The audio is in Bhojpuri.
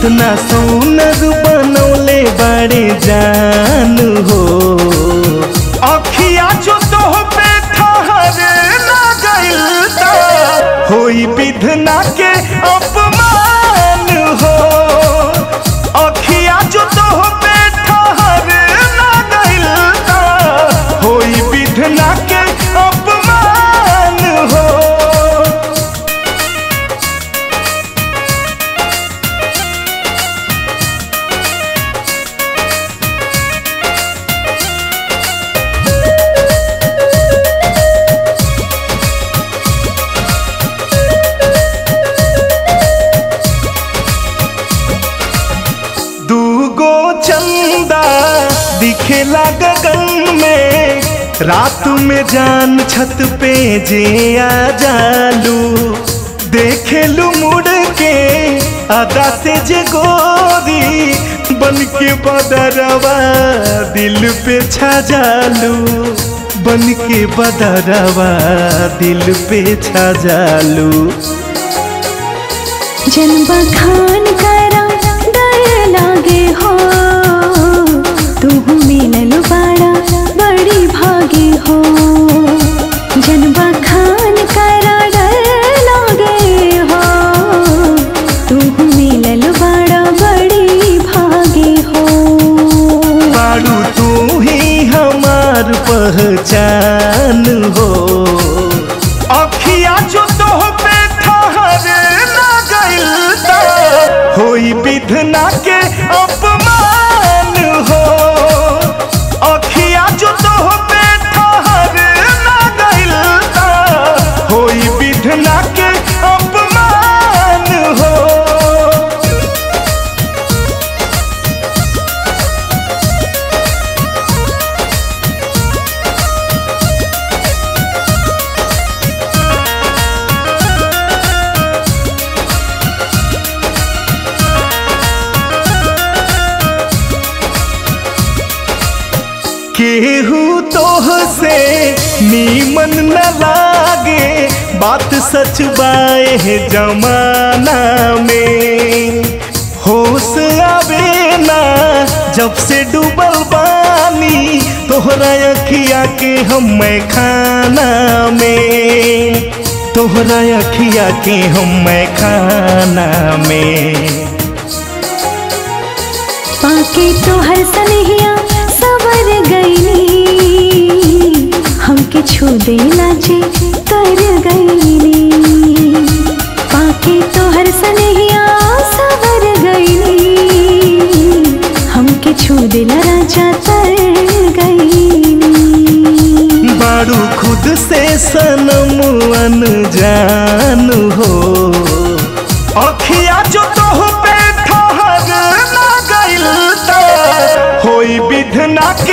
कितना सोनर बनौले बड़े जान हो अखिया जो तो पे ठहर ना गइल ता होई विधना के अपमान हो अखिया जो तो पे ठहर ना गइल ता होई विधना के अपमान हो दूगो चंदा दिखेला गगन में रात में जान छत पे जे आ जालू देखेलू मुड़ के अदा से जे गोरी बन के बदरवा दिल पे छा जालू बन के बदरवा दिल पे छा जालू जन्म खान करा डर लागे हो तू मिलल बाड़ा बड़ी भागी हो जन्म खान करा डर लागे हो तू मिलल बाड़ा बड़ी भागी हो बाड़ू तू ही हमार पहचान हो अखिया जो तो पे ठहर ना गइल ता होई विधना के अपमान हो अखिया जो तो पे ठहर ना गइल ता होई विधना के अपमान हो केहू तोह से नीमन न लागे बात सच बाए है जमाना में होश आवे ना जब से डूबल बानी तोहरा अखिया के हम खाना में तोहरा अखिया के हम खाना में पाके तो हर सनहिया सवर गईली हमके छू देला जे कर गईली पाके तो हर सनहिया सवर गईली हमके छू देला राजा तर गईली बारू खुद से सनम अनजान हो अखिया जो तो पे ठहर ना गइल ता होई विधना